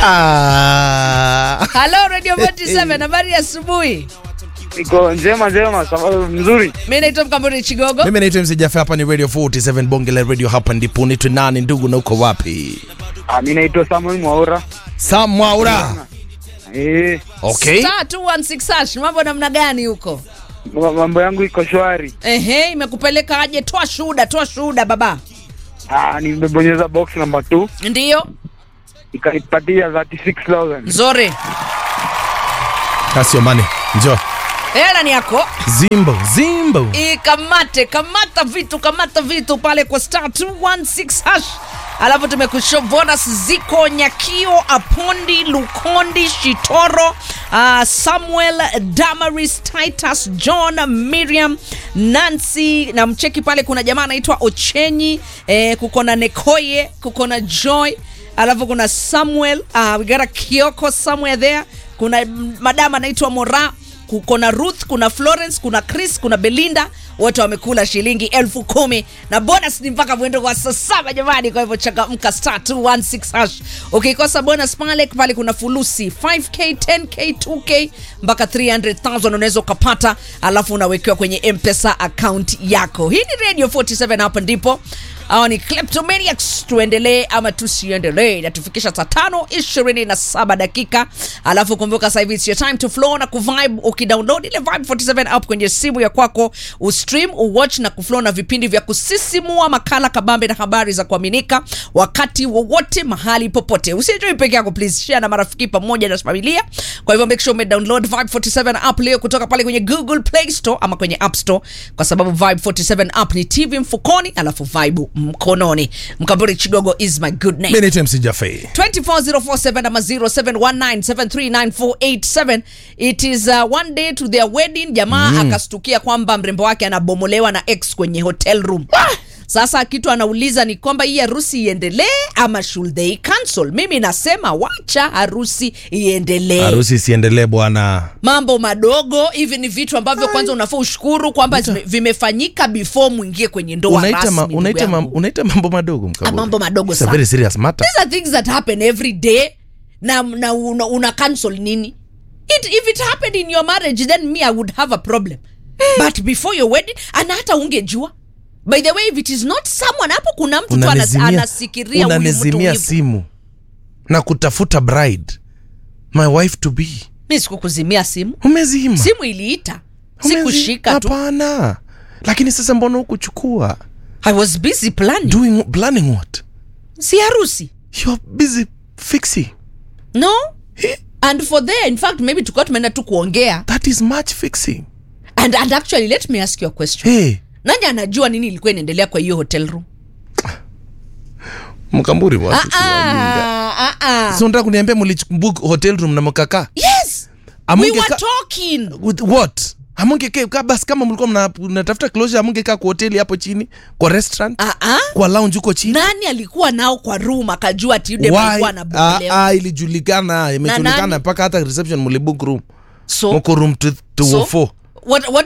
Ah. Halo Radio 47 habari ya asubuhi. Niko njema njema, sababu mzuri. Mimi naitwa Mkamburi Chigogo. Mimi naitwa MC Jaffe, hapa ni Radio 47 Bonge la Radio, hapa ndipo ni nani ndugu na uko wapi? Ah, mimi naitwa Samuel Mwaura. Sam Mwaura. Eh, Okay. Star 216 hash, mambo namna gani huko? ma- mambo yangu iko shwari. Ehe, imekupeleka aje? Toa shuhuda, toa shuhuda baba. Ah, nimebonyeza box number 2 Ndiyo, ikanipatia 36000. nzuri. Kasio mane. Njoo. Hela ni yako. Zimbo, Zimbo. Ikamate, kamata vitu, kamata vitu pale kwa star 216 hash. Alafu tumekushow bonus ziko Nyakio, Apondi, Lukondi, Shitoro, uh, Samuel, Damaris, Titus, John, Miriam, Nancy na mcheki pale, kuna jamaa anaitwa Ochenyi eh, kuko na Nekoye, kuko na Joy, alafu kuna Samuel, uh, we got a Kioko somewhere there, kuna mm, madam anaitwa Mora kuna Ruth, kuna Florence, kuna Chris, kuna Belinda, wote wamekula shilingi elfu kumi na bonus ni mpaka mwendo wa saa saba jamani. Kwa hivyo changamka star 216 hash. Ukikosa bonus pale pale kuna fulusi 5k, 10k, 2k mpaka 300,000 unaweza ukapata, alafu unawekewa kwenye M-Pesa account yako. Hii ni Radio 47 hapa ndipo hawa ni kleptomaniacs tuendelee ama tusiendelee natufikisha saa tano ishirini na saba dakika alafu kumbuka sasa hivi it's your time to flow na kuvibe ukidownload ile vibe 47 app kwenye simu ya kwako ustream uwatch na kuflow na vipindi vya kusisimua makala kabambe na habari za kuaminika wakati wowote mahali popote usijui peke yako please share na marafiki pamoja na familia kwa hivyo make sure umedownload vibe 47 app leo kutoka pale kwenye google play store ama kwenye app store kwa sababu vibe 47 app ni tv mfukoni alafu vibe mkononi mkamburi chigogo is my good name Mimi naitwa MC Jaffe. 24047 ama 0719739487 it is uh, one day to their wedding jamaa akastukia kwamba mrembo wake anabomolewa na ex kwenye hotel room sasa kitu anauliza ni kwamba hii harusi iendelee ama should they cancel mimi nasema wacha harusi iendelee Harusi isiendelee bwana. mambo madogo hivi ni vitu ambavyo kwanza unafaa ushukuru kwamba zime- vimefanyika before mwingie kwenye ndoa Unaita rasmi ma, ndugu unaita, ma, yangu. unaita mambo madogo mkaburi. Ah, mambo madogo It's a sana. very serious matter. these are things that happen every day na, na una, una cancel nini it, if it happened in your marriage then me i would have a problem but before your wedding ana hata ungejua by the way if it is not someone hapo kuna mtu tu anas, Unanizimia- anasikiria huyu mtu unanizimia hivi. simu na kutafuta bride my wife to be mi sikukuzimia simu umezima simu iliita Umezi- sikushika tu hapana lakini sasa mbona hukuchukua i was busy planning doing planning what si harusi you're busy fixing no Eh, and for there in fact maybe tukuwa tumeenda tu kuongea that is much fixing and, and actually let me ask you a question hey nani anajua nini ilikuwa inaendelea kwa hiyo hotel room mkamburi Ah, watu si wajinga. ah, ah, ah. so nataka kuniambia mlibook hotel room na mkaka yes we Amunge were ka- talking with what amungekaa basi kama mlikuwa mna- mnatafuta closure amungekaa kwa hoteli hapo chini kwa restaurant ah, ah. kwa lounge huko chini nani alikuwa nao kwa room akajua ati yule Why? alikuwa Ah, anabomolewa ah, ilijulikana imejulikana nani? mpaka hata reception mlibook room so, mko room so 204 what, what